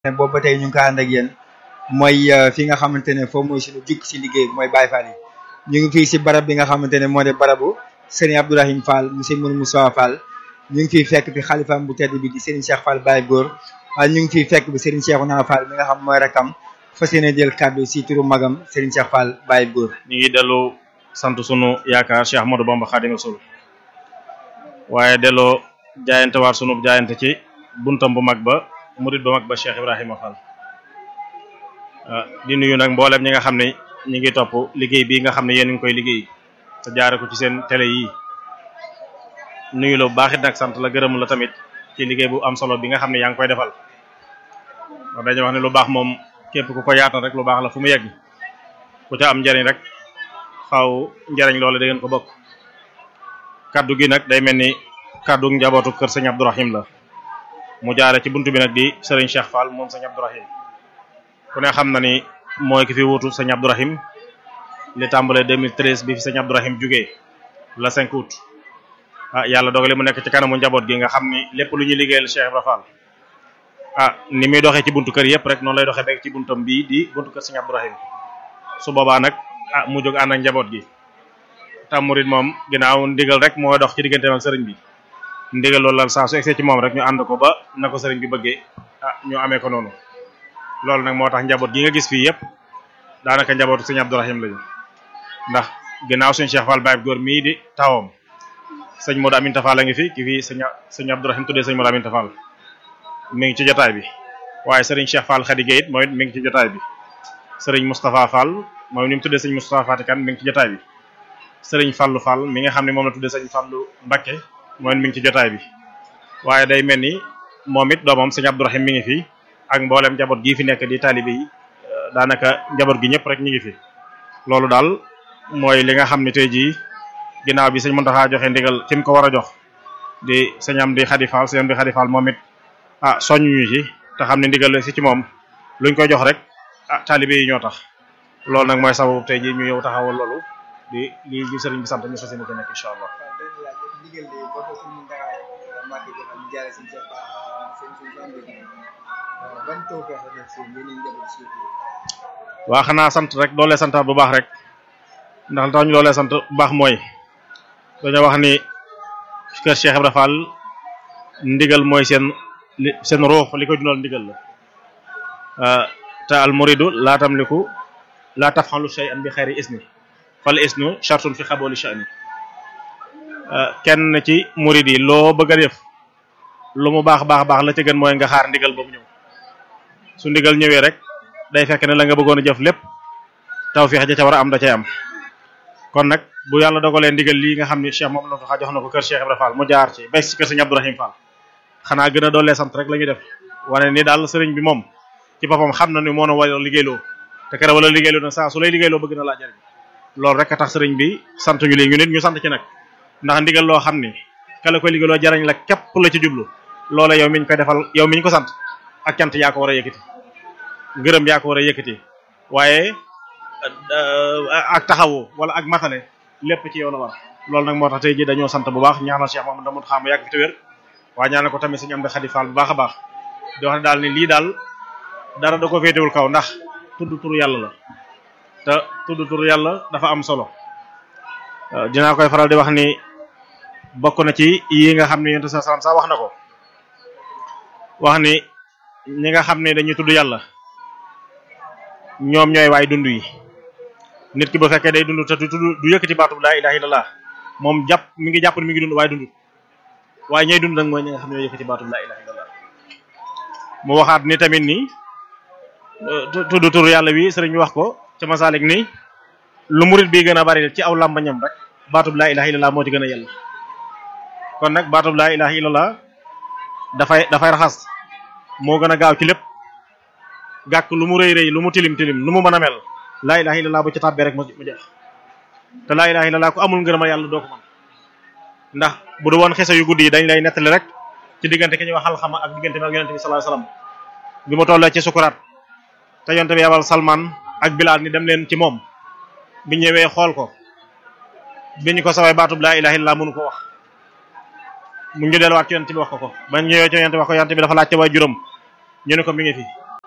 ne boobu ba tey ñu ngi ko ànd ak yéen mooy fi nga xamante ne foofu mooy suñu jukk si liggéey bi mooy Baye Fall yi ñu ngi fii si barab bi nga xamante ne moo de barabu Serigne Abdourahim Fall monsieur Mourou Moussa Fall ñu ngi fiy fekk bi xalifaam bu tedd bi di Serigne Cheikh Fall Baye Góor waaye ñu ngi fiy fekk bi Serigne Cheikhouna Fall mi nga xam mooy rakam fas yéene jël kàddu si turu magam Serigne Cheikh Fall Baye Góor ñu ngi dellu sant sunu yaakaar Cheikh Ahmadou Bamba Khadimu Rasul waaye delloo jaayante waar sunu jaayante ci buntam bu mag ba murid bu mag ba Cheikh Ibrahima Fall di nuyu nag mboolem ñi nga xam ne ñi ngi topp liggéey bii nga xam ne yéen ngi koy liggéey te jaare ko ci seen télé yi nuyu la bu baax it nag sant la gërëm la tamit ci liggéey bu am solo bi nga xam ne yaa ngi koy defal wax dañuy wax ne lu baax moom képp ku ko yaatal rek lu baax la fu mu yegg ku ca am njariñ rek xaw njariñ loolu da ngeen ko bokk kaddu gi nag day mel ni kaddu njabootu kër sëñ Abdourahim la mu jaare ci buntu bi nag di sëriñ Cheikh Fall moom sëñ Abdourahim ku ne xam na ni mooy ki fi wuutu sëñ Abdourahim li tàmbalee 2013 bi fi sëñ Abdourahim jugee la 5 août ah yàlla dogale mu nekk ci kanamu njaboot gi nga xam ni lépp lu ñuy liggéeyal Cheikh Ibra Fall ah ni muy doxee ci buntu kër yëpp rek noonu lay doxee beeg ci buntam bii di buntu kër sëñ Abdourahim su boobaa nag ah mu jóg ànd ak njaboot gi tam murid moom ginnaaw ndigal rek moo dox ci digganteem ak sëriñ bi ndigal loolu lan saa su egsee ci moom rek ñu ànd ko ba na ko sëriñ bi bëggee ah ñu amee ko noonu loolu nag moo tax njaboot gi nga gis fii yëpp daanaka njabootu sëñ Abdourahim lañu ndax ginnaaw suñu Cheikh Fall Baye góor mii di tawam sëñ Modou Aminta Fall a ngi fi ki fii sëñ sëñ Abdourahim tuddee sëñ Modou Aminta Fall mi ngi ci jotaay bi waaye sëriñ Cheikh Fall Khady Gueye it mooy mi ngi ci jotaay bi sëriñ Moustapha Fall mooy ni mu tuddee sëñ Moustapha Fatikan mi ngi ci jotaay bi sëriñ Fallu Fall mi nga xam ne moom la tuddee sëñ Fallu Mbakke mooy mi ngi ci jotaay bi waaye day mel ni moom it doomam sëñ Abdourahim mi ngi fi ak mboolem njaboot gii fi nekk di taalibe yi daanaka njaboot gi ñëpp rek ñu ngi fi loolu daal mooy li nga xam ne tey jii ginnaaw bi sëñ Mountakha joxe ndigal ki mu ko war a jox di sëñ am di Khady Fall sëñ am di Khady Fall moom it ah soññuñu ci te xam ne ndigal si ci moom luñ koy jox rek ah taalibe yi ñoo tax loolu nag mooy sababu tey jii ñu yow taxawal loolu di li li sëriñ bi sant ñu fas yéene ci nekk incha allah. waa xanaa sant rek doolee santaat bu baax rek ndax li tax ñu doolee sant bu baax mooy dañoo wax ni kër Cheikh Ibra Fall ndigal mooy seen li seen ruux li ko dundal ndigal la te al muridu laa tamliku laa tafxalu shay'an bi xayri isni fal isnu shartun fi xabooli sha'ni kenn ci murid yi loo bëgg a def lu mu baax baax baax la ca gën mooy nga xaar ndigal boobu ñëw su ndigal ñëwee rek day fekk ne la nga bëggoon a jëf lépp tawfeex ja ca war a am da cay am kon nag bu yàlla dogalee ndigal lii nga xam ni Cheikh moom la fa jox na ko kër Cheikh Ibra Fall mu jaar ci bes ci kër Sëriñ Abdourahim Fall xanaa gën a doolee sant rek la ñuy def wane ni daal sëriñ bi moom ci boppam xam na ni moo na wala liggéeyloo te kere wala liggéeyloo nag saa su lay liggéeyloo bëgg na laa jariñ loolu rek a tax sëriñ bi sant ñu lii ñu nit ñu sant ci nag ndax ndigal loo xam ni kala koy liggéeyloo jariñ la képp la ci jublu loola yow miñ koy defal yow miñ ko sant ak cant yaa ko war a yëkkati ngërëm yaa ko war a yëkkati waaye ak taxawu wala ak matale lépp ci yow la war loolu nag moo tax tey ji dañoo sant bu baax ñaanal Cheikh Mamadou Damoud xam yàgg fi te wér waaye ñaanal ko tamit suñu am di Khady Fall bu baax a baax di wax ne daal ni lii daal dara da ko féetewul kaw ndax tudd turu yàlla la te tudd turu yàlla dafa am solo dinaa koy faral di wax ni bokk na ci yi nga xam ne yonent sa salam sax wax na ko wax ni ñi nga xam ne dañuy tudd yàlla ñoom ñooy waay dund yi nit ki bu fekkee day dund te du du yëkkati baatub laa ilaha illallah moom jàpp mi ngi jàpp ni mi ngi dund waaye dund waaye ñooy dund nag mooy ñi nga xam ne ñooy yëkkati baatub laa ilaha illallah mu waxaat ni tamit ni tudd tur yàlla wi sëriñ bi wax ko ca masalik ni lu murit bi gën a bari ci aw làmbañam rek baatub laa ilaha illallah moo ci gën a yàlla kon nag baatub laa ilaha illallah dafay dafay raxas moo gën a gaaw ci lépp gàkk lu mu rëy rëy lu mu tilim tilim lu mu mën a mel laa ilaha illallah bu ci tàbbee rek mu jeex te laa ilaha illallah ku amul ngërëma yàlla doo ko mën ndax bu du woon xese yu guddi yi dañ lay nettali rek ci diggante ki ñuy wax xalxama ak diggante bi ak yonente bi sallallahu alayhi wasallam bi mu tollee ci sukuraat te yonente bi yabal Salman ak Bilal ni dem leen ci moom bi ñëwee xool ko bi ñu ko saway baatub laa ilaha illallah mënu ko wax mu ñu delluwaat ci yonente bi wax ko ko ba ñëwee ci yonente bi wax ko yonente bi dafa laajte way juróom ñu ne ko mi ngi fi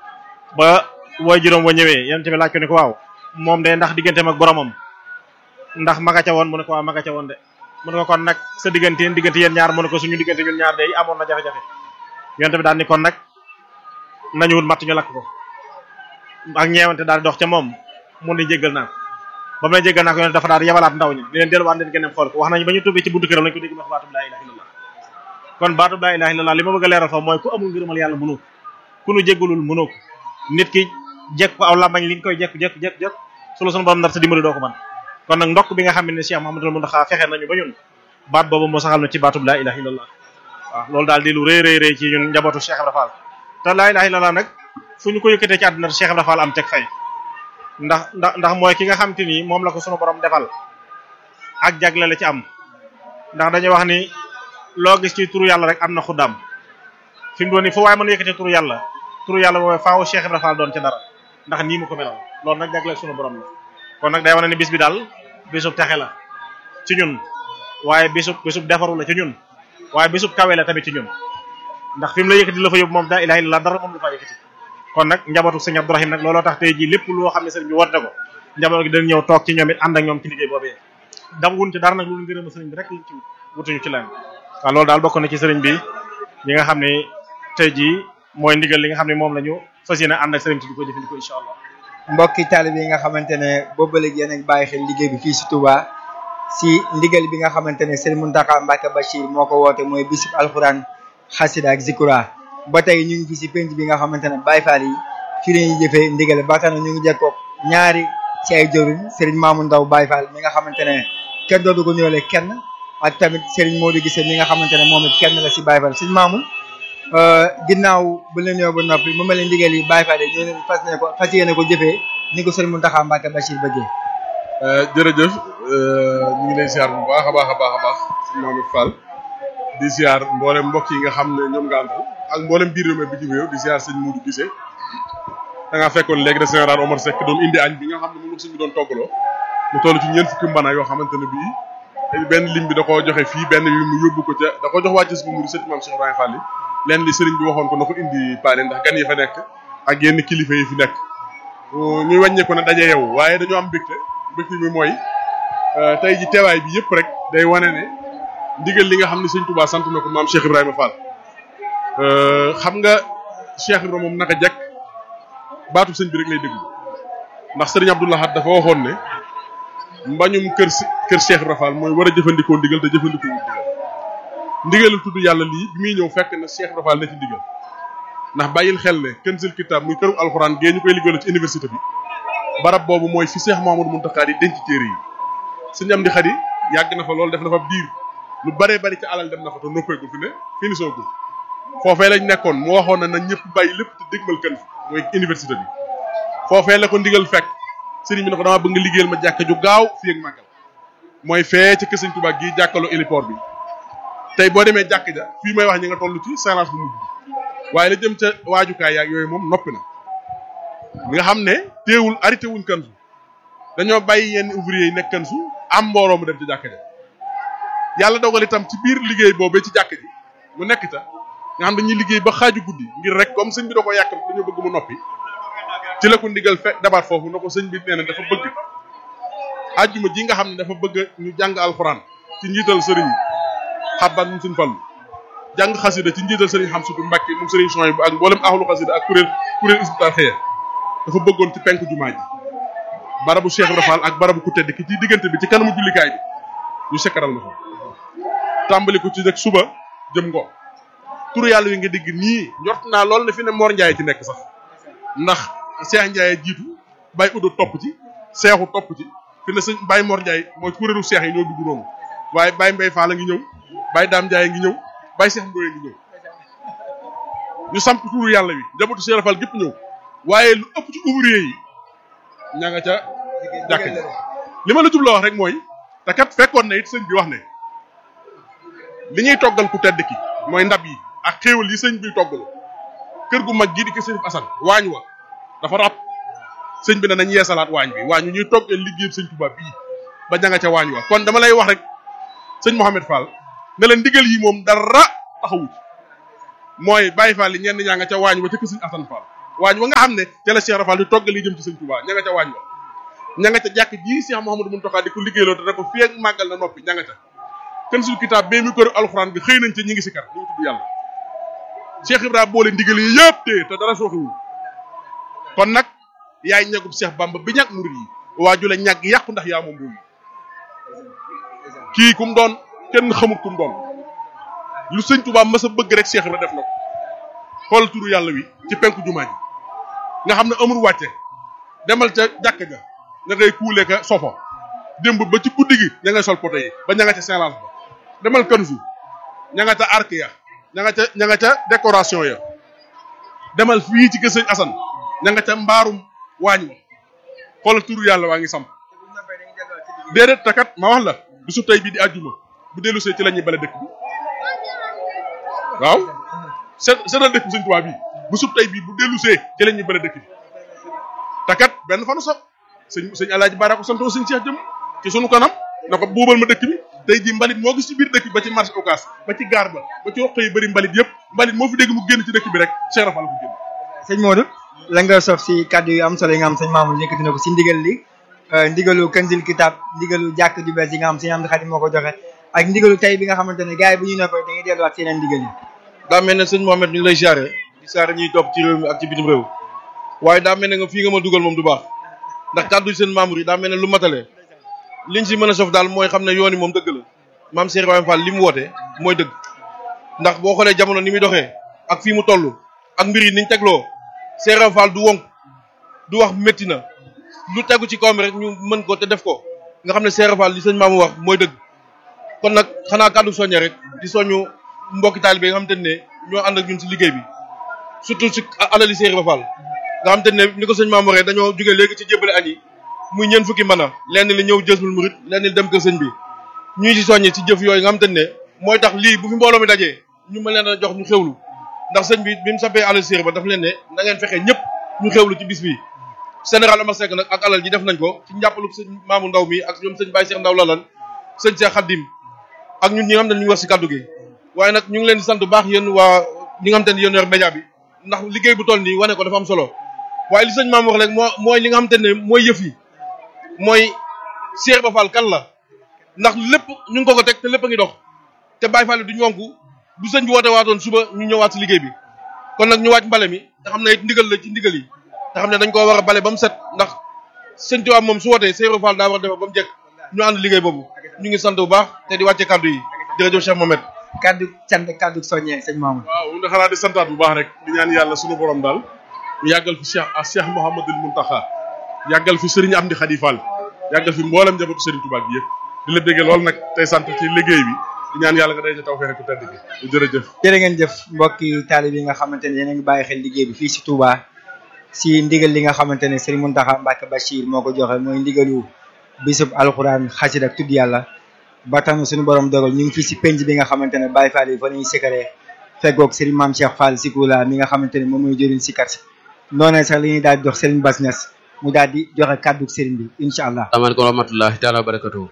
ba woy juróom wa ñëwee yonent bi laaj ko ne ko waaw moom de ndax digganteem ak boromam ndax maga ca woon mu ne ko waaw maga ca woon de mu ne ko kon nag sa diggante diggante yéen ñaar mu ne ko suñu diggante ñun ñaar de amoon na jafe-jafe yonent bi daal ni kon nag nañu wut matt ñu lakk ko ak ñeewante daal di dox ca moom mun ni jéggal naa ko ba mu ne jéggal naa ko yonent dafa daal di yabalaat ndaw ñi ni leen delluwaat leen gën a xool ko wax nañu ba ñu tubbee ci buntu këram lañu ko dégg wax baatub laa ilaha illallah kon baatub laa ilaha illallah li ma bëgg a leeral foofu mooy ku amul ngërëmal yàlla mënoo ko ku nu jéggalul mënoo ko nit ki jekk ko aw làmbañ li nga koy jekk jekk jekk jekk su la sunu borom nar sa dimbali doo ko man kon nag ndokk bi nga xam ne Cheikh Mouhamadul Mountakha fexe nañu ba ñun baat boobu moo saxal na ci baatub laa ilaha illallah waaw loolu daal di lu rëy rëy rëy ci ñun njabootu Cheikh Ibra Fall te laa ilaha illallah nag fu ñu ko yëkkatee ci àdduna Cheikh Ibra Fall am teg fay ndax ndax ndax mooy ki nga xam te ni moom la ko sunu borom defal ak jagle la ci am ndax dañuy wax ni loo gis ci turu yàlla rek am na xuddaam fi mu doon ni fu waaye mën a yëkkatee turu yàlla turu yàlla boobu faaw Cheikh Ibra Fall doon ca dara ndax nii mu ko melal loolu nag jagle sunu borom la kon nag day wane ni bis bi daal bisub texe la ci ñun waaye bisub bisub defaru la ci ñun waaye bisub kawe la tamit ci ñun ndax fi mu la yëkkati la fa yóbbu moom daa ilaha illallah dara moom lu fa yëkkati kon nag njabootu sëñ Abdourahim nag looloo tax tey jii lépp loo xam ne sëriñ bi woote ko njaboot gi dañ ñëw toog ci ñoom it ànd ak ñoom ci liggéey boobee dam wun ci dara nag loolu ngërëm sëriñ bi rek lañ ci wutuñu ci leen waaw loolu daal bokk na ci sëriñ bi ñi nga xam ne tey jii mooy ndigal li nga xam ne moom la ñu fas yéene ànd ak sëriñ bi di ko jëfandikoo incha allah mbokki taalibe yi nga xamante ne boobu léegi yéen a ngi bàyyi xel liggéey bi fii si Touba si ndigal bi nga xamante ne Serigne Mountakha Mbacké Bachir moo ko woote mooy bisub alxuraan xasida ak zikura ba tey ñu ngi fi si penc bi nga xamante ne Baye Fall yi fii la ñuy jëfee ndigal ba tax na ñu ngi jekkoog ñaari ci ay jëriñ Serigne Mamoun Ndaw Baye Fall mi nga xamante ne kenn dootu ko ñëwale kenn ak tamit Serigne Modou Gissé mi nga xamante ne moom it kenn la si Baye Fall Serigne Mamoun ginnaaw bu leen ñëw ba noppi mu mel ni ndigal yi Baye Fall yi ñoo leen fas ne ko fas yéene ko jëfee ni ko Serigne Mountakha Mbacké Bachir bëggee jërëjëf ñu ngi lay ziar bu baax a baax a baax a baax si Mamadou Fall di ziar mboolem mbokk yi nga xam ne ñoom nga àndal ak mboolem biir réew mi bi ci réew di ziar sëñ Modou Gissé da ngaa fekkoon léegi de général Omar Seck doon indi añ bi nga xam ne moom la sëñ bi doon toggaloo mu toll ci ñeent fukki mbana yoo xamante ne bii benn lim bi da koo joxe fii benn bi mu yóbbu ko ca da ko jox wàcc si bu muri sëñ Maam Cheikh Ibrahima Fall yi leen li sëriñ bi waxoon ko na ko indi paane ndax gan yi fa nekk ak yenn kilifa yi fi nekk ñuy wàññee ko ne daje yow waaye dañoo am mbégte mbégte bi mooy tey ji teewaay bi yëpp rek day wane ne ndigal li nga xam ne sëñ Touba sant na ko maam Cheikh Ibrahima Fall xam nga Cheikh Ibrahima moom naka jekk baatu sëñ bi rek lay déglu ndax sëriñ Abdou Lahad dafa waxoon ne mbañum kër si kër Cheikh Ibrahima Fall mooy war a jëfandikoo ndigal te jëfandikoo wu ndigal ndigalul tudd yàlla lii bi muy ñëw fekk na Cheikh Ibrahima Fall na ci ndigal ndax bàyyil xel ne Kanzul Kitab muy këru alxuraan gee ñu koy liggéeyal ci université bi barab boobu mooy fi Cheikh Mamadou Mountakha di denc téere yi sëñ am di xadi yàgg na fa loolu def na fa biir lu baree bari ci alal dem na fa te noppeegul fi ne fini soogul foofee lañ nekkoon mu waxoon na na ñëpp bàyyi lépp te dégmal kan fi mooy université bi foofee la ko ndigal fekk sëriñ bi ne ko dama bëgg nga liggéeyal ma jàkka ju gaaw fii ak màggal mooy fee ci kër sëñ Tuubaa gii jàkkaloo héliport bi tey boo demee jàkk ja fii may wax ñi nga toll ci séance bu mujj waaye la jëm ca waajukaay yaag yooyu moom noppi na nga xam ne teewul arrêté wuñ kan su dañoo bàyyi yenn ouvrier yi nekk kan su am mbooloo mu dem ci jàkk ja yàlla dogal itam ci biir liggéey boobee ci jàkk ji mu nekk ta nga xam dañuy liggéey ba xaaju guddi ngir rek comme sëñ bi da ko yàkkam dañoo bëgg mu noppi ci la ko ndigal fekk dabaat foofu na ko sëñ bi nee na dafa bëgg àjjuma ji nga xam ne dafa bëgg ñu jàng alxuraan ci njiital sëriñ xabban mu suñ fallu jàng xasida ci njiital sëriñ xam sutu mbàkke moom sëriñ soy bu ak mboolem ahlu xasida ak kuréel kuréel isbitar xëye dafa bëggoon ci penk jumaa ji barabu Cheikh Ibra Fall ak barabu ku tedd ki ci diggante bi ci kanamu jullikaay bi ñu sekkaral na ko tàmbali ko ci nag suba jëm ngoo turu yàlla wi nga dégg nii njort naa lool ne fi ne Mor Ndiaye ci nekk sax ndax Cheikh Ndiaye jiitu Baye Udo topp ci Seexu topp ci fi ne sëñ Baye Mor Ndiaye mooy kuréelu Cheikh yi ñoo dugg noonu waaye Baye Mbaye Fall a ngi ñëw Baye Dame Ndiaye ngi ñëw Baye Cheikh Ndoye ngi ñëw ñu samp turu yàlla wi njabootu Cheikh Fall gépp ñëw waaye lu ëpp ci ouvrier yi ña nga ca jàkk ji li ma la jubloo wax rek mooy te kat fekkoon na it sëñ bi wax ne li ñuy toggal ku tedd ki mooy ndab yi ak xéewal yi sëñ bi toggal kër gu mag gii di ko sëñ Asan waañ wa dafa rab sëñ bi ne nañ yeesalaat waañ bi waañ wi ñuy toggal liggéey sëñ Tuubaa bii ba ña nga ca waañ wa kon dama lay wax rek sëñ Mouhamed Fall ne leen ndigal yi moom dara taxawu ci mooy Baye Fall yi ñenn ñaa nga ca waañ wa ca kër sëñ Asan Fall waañ wa nga xam ne ca la Cheikh Rafal di toggal li jëm ci sëñ Touba ña nga ca waañ wa ña nga ca jàkk ji Cheikh Mouhamadou Mountakha di ko liggéeyloo te da ko fii ak màggal na noppi ña nga ca kenn sul kitaab bee mi kër alxuraan bi xëy nañ ca ñi ngi si kar ñu ngi tudd yàlla Cheikh Ibrahima boole ndigal yi yëpp te te dara sooxiwul kon nag yaay ñagub Cheikh Bamba bi ñàkk murid yi waaju la ñàgg yàqu ndax yaa moom boobu kii kum doon kenn xamut kum doon lu sëñ Touba mas a bëgg rek Cheikh Ibra def na ko xool turu yàlla wi ci penku jumaa ji nga xam ne amul wàcce demal ca jàkk ja nga ngay kuule ka sofo démb ba ci guddi gi ña ngay sol poto yi ba ña nga ca séance ba demal kanzu ña nga ca arc ya ña nga ca ña nga ca décoration ya demal fii ci kër sëñ Assane ña nga ca mbaarum waañ wa xoolal turu yàlla waa ngi samp déedéet takat ma wax la bisu tey bii di àjjuma bu dellu see ci la ñuy bale dëkk bi waaw seet seetal dëkk bi sëñ Tuubaa bii bu sub tey bii bu dellu see ci la ñuy bale dëkk bi takat benn fanu sax sëñ sëñ Alaaji Baara ko santoo sëñ Cheikh jëm ci sunu kanam na ko buubal ma dëkk bi tey jii mbalit moo gis ci biir dëkk bi ba ci marché Ocass ba ci gaar ba ba ci roq yi bëri mbalit yëpp mbalit moo fi dégg mu génn ci dëkk bi rek Cheikh Rafal ko génn sëñ Modou la nga sof si kàddu yu am solo yi nga xam sëñ Mamour yëkkati na ko si ndigal li ndigalu kanzil kitab ndigalu jàkk ju bees yi nga xam sëñ Amdi Xadim moo ko joxe ak ndigalu tey bi nga xamante ne gars yi bu ñu noppee dañuy delluwaat seeneen ndigal yi daa mel ne sëñ Mohamed ñu ngi lay siyaare di siyaare ñuy topp ci réew mi ak ci bitim réew waaye daa mel ne nga fii nga ma dugal moom du baax ndax kàddu seen Mamour yi daa mel ne lu matale liñ si mën a sof daal mooy xam ne yoon yi moom dëgg la maam Cheikh Ibrahima Fall li mu woote mooy dëgg ndax boo xoolee jamono ni muy doxee ak fii mu toll ak mbir yi niñ tegloo Cheikh Ibrahima Fall du wonk du wax métti na lu tegu ci kawam rek ñu mën ko te def ko nga xam ne Cheikh Ibrahima Fall li sëñ Mamour wax mooy dëgg kon nag xanaa kàddu soññe rek di soñu mbokki taalibe nga xam te ne ñoo ànd ak ñun si liggéey bi surtout si alali Cheikh Ibrahima Fall nga xam te ne ni ko sëñ Mamour waxee dañoo jóge léegi ci jébbale añ yi muy ñeen fukki mën a lenn li ñëw jësmul murit lenn li dem kër sëñ bi ñuy si soññe si jëf yooyu nga xam te ne mooy tax lii bu fi mbooloo mi dajee ñu mën leen a jox ñu xewlu ndax sëñ bi bi mu sappee alal Cheikh ba daf leen ne na ngeen fexe ñëpp ñu xewlu ci bis bi général Amar Seck nag ak alal ji def nañ ko ci njàppalu sëñ Maamu Ndaw mi ak ñoom sëñ Baye Cheikh Ndaw lalan sëñ Cheikh Khadim ak ñun ñi nga xam ne ñu ngi wax si kaddu gi waaye nag ñu ngi leen di sant bu baax yéen waa ñi nga xam te ne yéen yor média bi ndax liggéey bu toll nii wane ko dafa am solo waaye li sëñ maam wax rek moo mooy li nga xam te ne mooy yëf yi mooy Cheikh Ba Fall kan la ndax lépp ñu ngi ko ko teg te lépp a ngi dox te Baye Fall duñu wonku bu sëñ bi woote waatoon suba ñu ñëwaat si liggéey bi kon nag ñu waaj mbale mi te xam ne it ndigal la ci ndigal yi te xam ne dañ koo war a bale ba mu set ndax sëñ Tuubaa moom su wootee Cheikh Ba Fall daa war a defar ba mu jekk ñu ànd liggéey boobu ñu ngi sant bu baax te di wàcce kaddu yi jërëjëf Cheikh Mohamed kaddu cant kaddu soññee sëñ Mamour waaw nga xanaa di santaat bu baax rek di ñaan yàlla sunu borom daal ñu yàggal fi Cheikh ah Cheikh Mouhamadul Mountakha yàggal fi Serigne Amdi Khady Fall yàggal fi mboolem njabootu Serigne Touba bi yëpp di la déggee lool nag tey sant ci liggéey bi di ñaan yàlla nga day ca taw fee rek ku tedd gi jërëjëf jërë ngeen jëf mbokki taalib yi nga xamante ne yéen a ngi bàyyi xel liggéey bi fii si Touba si ndigal li nga xamante ne Serigne Mountakha Mbacké Bachir moo ko joxe mooy ndigalu bisub alxuraan xasid ak tudd yàlla ba tax na suñu borom dogal ñu ngi fii si penc bi nga xamante ne Baye Fall yi fa lañuy sikaree feggoog Serigne Mame Cheikh Fall Sikula mi nga xamante ne moom mooy jëriñ sikar si noonu sax li ñuy daal di jox Serigne Bass Niass mu daal di joxe kàddu Serigne bi incha allah. asalaamaaleykum wa rahmatullahi taala wa barakatuhu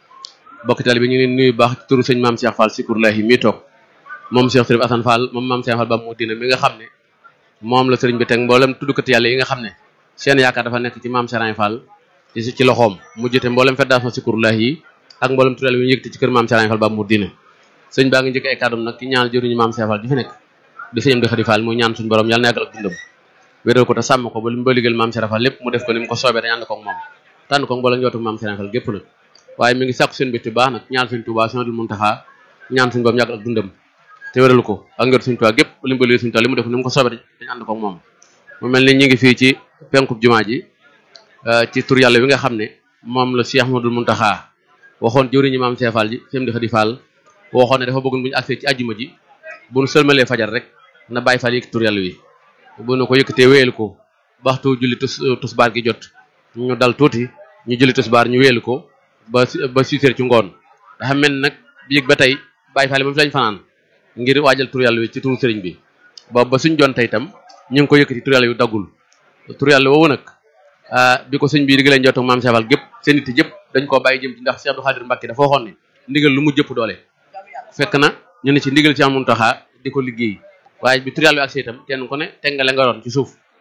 bokki tali bi ñu ngi leen nuyu baax ci turu sëñ Mame Cheikh Fall Sikulahi mii toog moom Cheikh Sërif Assane Fall moom Mame Cheikh Fall ba mu dina mi nga xam ne moom la sëriñ bi teg mboolem tuddkat yàlla yi nga xam ne seen yaakaar dafa nekk ci Mame Cheikh Fall ci ci loxoom mu jëte mboolem fédération Sikulahi yi ak mboolem tuddal bi ñu yëkkati ci kër Mame Cheikh Fall ba mu dina sëñ baa ngi njëkk ay kàddum nag ci ñaan jëruñu Mame Cheikh Fall di fi nekk di sëñam di Khady Fall muy ñaan suñu borom yàlla na yàggal ak dundam wéral ko te sàmm ko ba li mu ba liggéeyal Mame Cheikh Fall lépp mu def ko ni mu ko soobee dañ ànd ko ak moom tànn ko mboolem njootu Mame Cheikh Fall gépp nag waaye mi ngi sàkku seen bitti baax nag ñaan suñ Tuubaa Sëriñ Muntaxa ñaan suñ borom yàggal ak dundam te wéral ko ak njootu suñ Tuubaa gépp li mu ba liggéeyal suñ Tuubaa li mu def ni mu ko soobee dañ ànd ko ak moom mu mel ni ñu ngi fii ci penkub jumaa ji ci tur yàlla wi nga xam ne moom la Cheikh Ahmadul Muntaxa waxoon jëwriñu Mame Cheikh Fall ji sëñ di Khady Fall waxoon ne dafa bëggoon bu ñu agsee ci àjjuma ji bu ñu sëlmalee fajar rek na bàyyi Fall yëkkati tur yàlla wi bu nu ko yëkkatee wéyal ko waxtu julli tus tusbaar gi jot ñu dal tuuti ñu julli tusbaar ñu wéyal ko ba ba six heures ci ngoon dafa mel nag bi yëg ba tey bàyyi Fall ba fi lañ fanaan ngir waajal tur yàlla wi ci turu sëriñ bi ba ba suñ joon tey itam ñu ngi ko yëkkati tur yàlla wi daggul tur yàlla woowu nag bi ko sëñ bi diggalee njottu Mame Cheikh Fall gépp seen nit yëpp dañ koo bàyyi jëm ci ndax Cheikh Abdou Khadir Mbacké dafa waxoon ne ndigal lu mu jëpp doole fekk na ñu ne ci ndigal ci amun taxaa di ko liggéey waaye bi tur yàlla wi ak itam kenn ku ne teg nga la nga doon ci suuf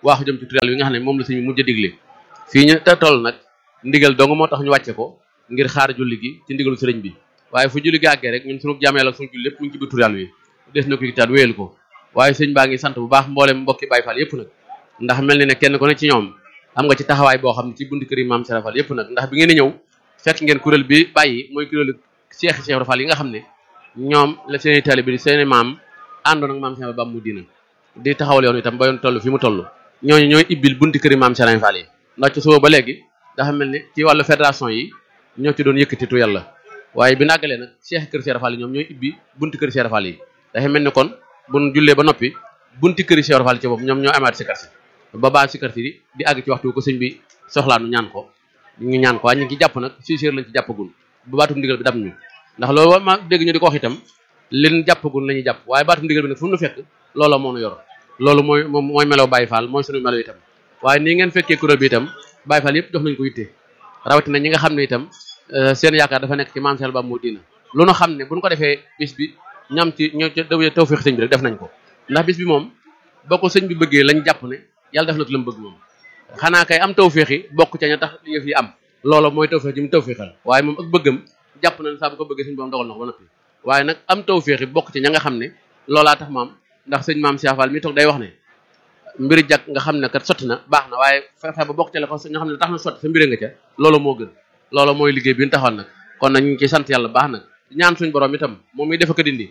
waaxu jëm ci tur yàlla yi nga xam ne moom la sëñ bi mujj a digle fii ñu te toll nag ndigal dong moo tax ñu wàcce ko ngir xaar julli gi ci ndigalu sëriñ bi waaye fu julli gi àggee rek ñun sunu jaam yàlla sunu julli lépp mu ngi ci biir tur yàlla yi des na ko itaat wéyal ko waaye sëñ baa ngi sant bu baax mboolem mbokki Baay Faal yépp nag ndax mel ni ne kenn ku ne ci ñoom am nga ci taxawaay boo xam ne ci buntu kër yi maam Serap Fall yépp nag ndax bi ngeen di ñëw fekk ngeen kuréel bi bàyyi mooy kuréelu Cheikh Cheikh Fall yi nga xam ne ñoom la seeni taalibe bi di seeni maam àndoon ak maam Serap ba mu diina di taxawal yoon itam ba yoon toll fi mu toll ñooñu ñooy ibbil buntu kër yi maam Serap Fall yi ndax ci suba ba léegi dafa mel ni ci wàllu fédération yi ñoo ci doon yëkkati tu yàlla waaye bi nàggalee nag Cheikh kër Cheikh Fall yi ñoom ñooy ibbi buntu kër Cheikh Fall yi dafa mel ni kon buñ jullee ba noppi bunti këri Cheikh Fall ci bopp ñoom ñoo amaat sikar si ba baa sikar si di àgg ci waxtu ko sëñ bi soxlaanu ñaan ko ñu ñaan ko waaye ñu ngi ci jàpp nag six heures lañ ci jàppagul bu baatum ndigal bi dam ñu ndax loolu ma dégg ñu di ko wax itam leen jàppagul la ñuy jàpp waaye baatum ndigal bi nag fu mu nu fekk loola moo nu yor loolu mooy moom mooy melo Baye Fall mooy sunu melo itam waaye nii ngeen fekkee kuréel bi itam Baye Fall yëpp jox nañ ko yitte rawatina ñi nga xam ne itam seen yaakaar dafa nekk ci maam Sall ba moo diina lu nu xam ne buñ ko defee bis bi ñam ci ñoo ci tawfeex sëñ bi rek def nañ ko ndax bis bi moom boo ko sëñ bi bëggee lañ jàpp ne yàlla def na ko la mu bëgg moom xanaa kay am tawfeex yi bokk ca ña tax yëf yi am loolu mooy tawfeex ji mu tawfeexal waaye moom ak bëggam jàpp na ne saa bu ko bëggee sëñ boom dogal na ko ba noppi waaye nag am tawfeex yi bokk ca ña nga xam ne loolaa tax maam ndax sëñ maam Cheikh Fall mi toog day wax ne mbiri jàkk nga xam ne kat sotti na baax na waaye fexe ba bokk ca la ko nga xam ne tax na sotti sa mbiri nga ca loolu moo gën loolu mooy liggéey bi ñu taxoon nag kon nag ñu ngi ciy sant yàlla baax nag ñaan suñ borom itam moom mi defa ko dindi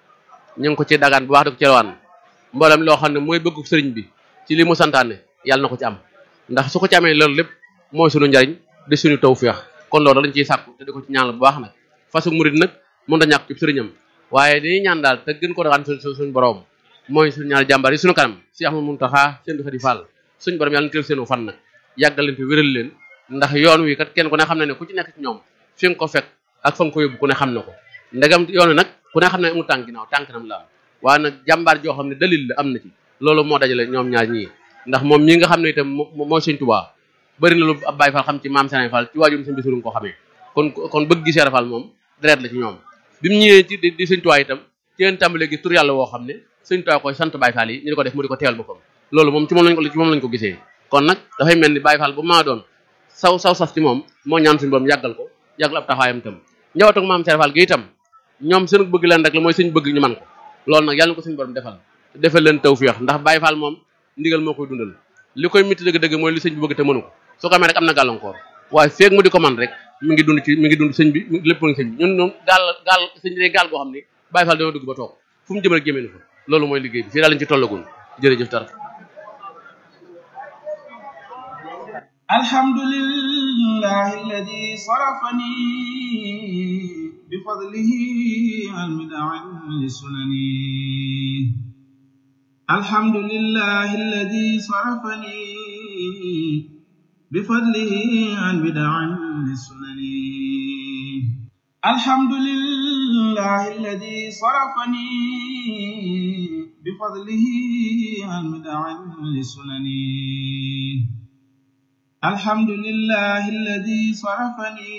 ñu ngi ko ci dagaan bu baax di ko ci rawaan mboolem loo xam ne mooy bëggu sëriñ bi ci li mu santaane yàlla na ko ci am ndax su ko ci amee loolu lépp mooy suñu njariñ di suñu tawfeex kon loolu lañ ciy sàkku te di ko ci ñaan bu baax nag fasu murid nag mën da ñàkk ci sëriñam waaye dañuy ñaan daal te gën ko dagaan suñ suñu borom mooy suñu ñaari jàmbaar yi suñu kanam si Ahmadu Muntaxa seen di Fall suñu borom yàlla na teel seenu fan nag yàggal leen fi wéral leen ndax yoon wi kat kenn ku ne xam ne ne ku ci nekk ci ñoom fi nga ko fekk ak fa nga ko yóbbu ku ne xam na ko ndegam yoon wi nag ku ne xam ne mu tànk ginnaaw tànk nam la am waaye nag jàmbaar joo xam ne dalil la am na ci loolu moo dajale ñoom ñaar ñii ndax moom ñi nga xam ne itam mooy Sëñ Tuubaa bëri na lu ab Baay Fall xam ci maam Sëñ Fall ci waajum sëñ Basiru nga ko xamee kon kon bëgg gi Sëñ Fall moom deret la ci ñoom bi mu ñëwee ci di Sëñ Tuubaa itam ci leen tàmbalee gi tur yàlla woo xam ne Sëñ Tuubaa koy sant Baay Fall yi ñu di ko def mu di ko teewal boppam loolu moom ci moom lañ ko ci moom lañ ko gisee kon nag dafay mel ni Baay Fall bu maa doon saw saw sas ci moom moo ñaan suñu borom yàggal ko yàggal ab taxawaayam itam njabootu maam Sëñ Fall gi itam ñoom seen bëgg leen rek la mooy suñ bëgg ñu man ko loolu nag yàlla na ko suñu borom defal defal leen tawfeex ndax Baye Fall moom ndigal moo koy dundal li koy mitti dëgg-dëgg mooy li sëñ bi bëgg te mënu ko su ko amee rek am na gàllankoor waaye feeg mu di ko man rek mi ngi dund ci mi ngi dund sëñ bi lépp ngi sëñ bi ñun ñoom gaal gaal sëñ bi gaal goo xam ne Baye Fall dana dugg ba toog fu mu jëm rek jëmee fa loolu mooy liggéey bi fii daal lañ ci tollagun jërëjëf tar alhamdulillahi alladi sarafani بفضله عن بدع لسنني الحمد لله الذي صرفني بفضله عن بدع لسنني الحمد لله الذي صرفني بفضله عن بدع لسنني الحمد لله الذي صرفني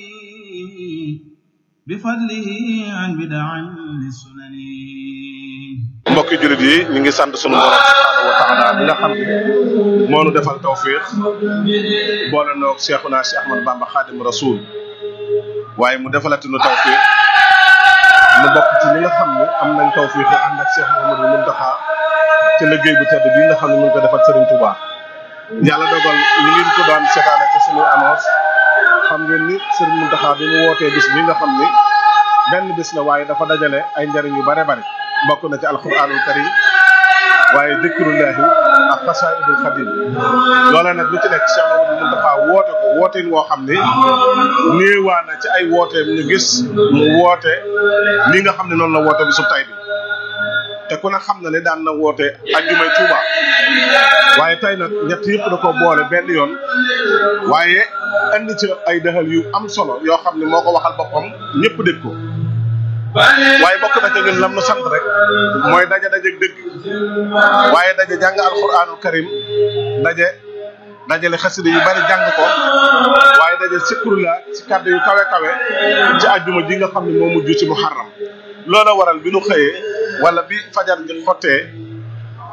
bifadlihi an bid'an lisunani mbokki jullit yi ñu ngi sant sunu borom subhanahu wa taala bi nga xam ne moo nu defal tawfiq boole noog Cheikhuna Cheikh Ahmad Bamba Khadim Rasoul waaye mu defalati nu tawfiq nu bokk ci ñi nga xam ne am nañ tawfiq ànd ak Cheikh Mouhamadou Mountakha ci liggéey bu tedd bi nga xam ne mu ngi ko defal Serigne Touba yàlla dogal ñu ngi ko daan seetaane ci sunu annonce xam ngeen ni Serigne Mountakha bi mu wootee bis bi nga xam ni benn bis la waaye dafa dajale ay njariñ yu bare bare bokk na ci alquranul karim waaye dikrullahi ak xasaidul xadim loola nag lu ci nekk Cheikh Mamadou Mountakha woote ko wooteen woo xam ni néewaa na ci ay wooteem ñu gis mu woote li nga xam ne noonu la woote bi su tay bi te ku ne xam na ne daan na woote ajjumay Tuuba waaye tey nag ñett yëpp da ko boole benn yoon waaye indi ci ay dëxal yu am solo yoo xam ne moo ko waxal boppam ñëpp dégg ko waaye bokk na ca ñun lam nu sant rek mooy daje daje dëgg waaye daje jàng alquranul karim daje dajale xasida yu bari jàng ko waaye daje sikrula ci kàddu yu kawe kawe ci ajjuma ji nga xam ne moo mujj ci muharram loola waral bi nu xëyee wala bi fajar ji xottee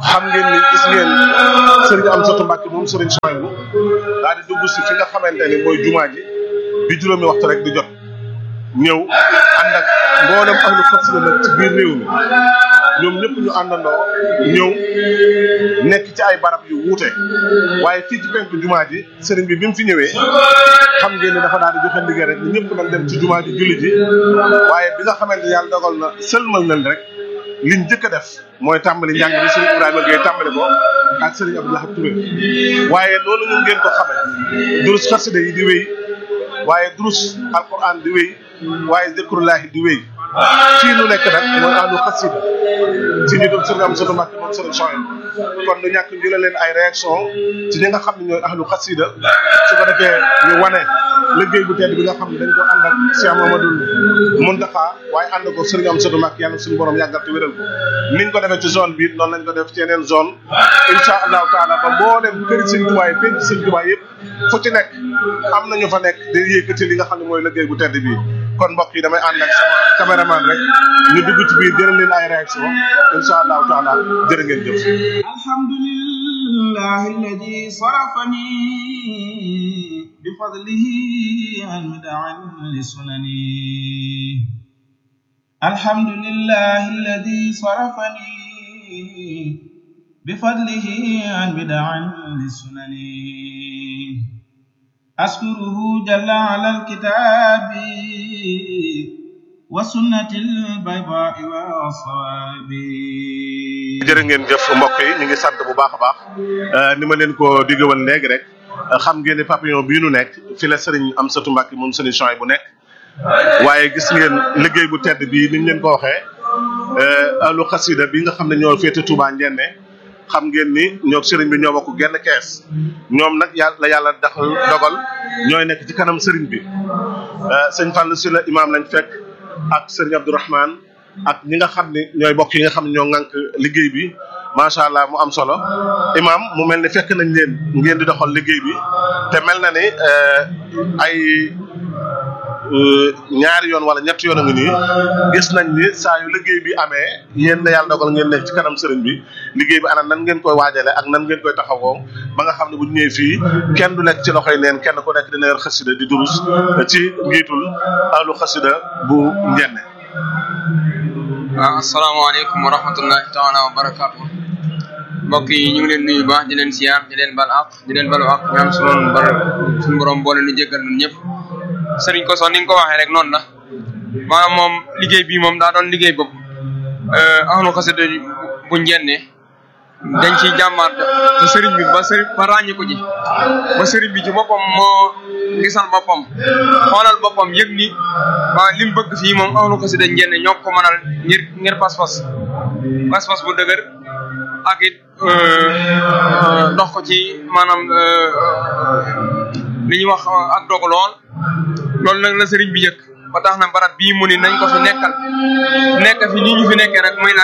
xam ngeen ni gis ngeen sëriñ Amsatu Mbàkke moom sëriñ Sohaybu daal di dugg si fi nga xamante ni mooy jumaa ji bi juróomi waxtu rek di jot ñëw ànd ak mboolem ahlu xasida nag ci biir réew mi ñoom ñëpp ñu àndandoo ñëw nekk ci ay barab yu wuute waaye fii ci penku jumaa ji sëriñ bi bi mu fi ñëwee xam ngeen ni dafa daal di joxe ndigal rek ni ñëpp nañ dem ci jumaa ji julli ji waaye bi nga xamante yàlla dogal na sëlmal nañ rek liñ njëkk a def mooy tàmbali njàng bi sëriñ Ibrahima Gueye tàmbali ko ak sëriñ Abdou Lahad Touré waaye loolu ñu ngeen ko xame durus xasida yi di wéy waaye durus alquran di wéy waaye zikrullahi di wéy fii nu nekk nag mooy ahlu xasida ci ñu doon sëriñ Amsatu Mbàkke moom sëriñ Sohaybu kon du ñàkk ñu leen ay réaction ci ñi nga xam ne ñooy ahlu xasida su ko defee ñu wane liggéey bu tedd bi nga xam ne dañ ko ànd ak Cheikh Mamadou Muntaxa waaye ànd ko sëriñ Amsatu Mbàkke yàlla suñu borom yàggal te wéral ko niñ ko defee ci zone bi noonu lañ ko def ci yeneen zone insha allahu taala ba mboolem këri sëñ Tuubaa yi penc sëñ Tuubaa yëpp fu ci nekk am nañu fa nekk di yëkkati li nga xam ne mooy liggéey bu tedd bi kon mbokk yi damay ànd ak sama caméraman rek ñu dugg ci biir jëral leen ay réaction insha allahu taala jërë ngeen jëf الحمد لله الذي صرفني بفضله عن مدع لسنني الحمد لله الذي صرفني بفضله عن بدع لسنني أشكره جل على الكتاب والسنة البيضاء والصواب jërë ngeen jëf mbokk yi ñu ngi sant bu baax a baax ni ma leen ko digge woon léegi rek xam ngeen ni papillon bii nu nekk fi la sëriñ Amsatu Mbàkke moom sëriñ Sohaybu bu nekk waaye gis ngeen liggéey bu tedd bii ni ñu leen ko waxee ahlu xasida bi nga xam ne ñoo féete Touba Njenne xam ngeen ni ñoo sëriñ bi ñoo bokk genn kees ñoom nag yàlla la yàlla daxal dogal ñooy nekk ci kanam sëriñ bi sëñ Fallou si la imaam lañ fekk ak sëriñ Abdourahmane ak ñi nga xam ne ñooy bokk yi nga xam ne ñoo ŋànk liggéey bi macha allah mu am solo imaam mu mel ni fekk nañ leen ngeen di doxal liggéey bi te mel na ni ay ñaari yoon wala ñetti yoon a ngi nii gis nañ ni saa yu liggéey bi amee yéen na yàlla dogal ngeen nekk ci kanam sëriñ bi liggéey bi ana nan ngeen koy waajale ak nan ngeen koy taxawoo ba nga xam ne bu ñu ñëwee fii kenn du nekk ci loxoy neen kenn ku nekk dina yor xasida di durus ci njiitul ahlu xasida bu njenne waaw asalaamaaleykum wa rahmatullahi taala wa barakaatu mbokk yi ñu ngi leen nuyu baax di leen siyaar di leen bal ak di leen balu ak ñaan sunu bar suñu borom boole nu jéggal ñun ñëpp sëriñ ko son ni nga ko waxee rek noonu la maanaam moom liggéey bii moom daa doon liggéey boobu ahlu xasida bu njenne dañ ciy jàmmaat te sëriñ bi ba sëriñ ba ràññi ko ji ba sëriñ bi ci boppam moo gisal boppam xoolal boppam yëg ni waa li mu bëgg fii moom ahlu xasida njenne ñoo ko mënal ngir ngir pas-pas pas-pas bu dëgër ak it dox ko ci maanaam li ñuy wax ak dogu lool loolu nag la sëriñ bi yëg ba tax na barab bii mu ni nañ ko fi nekkal nekk fi nii ñu fi nekkee nag muy lan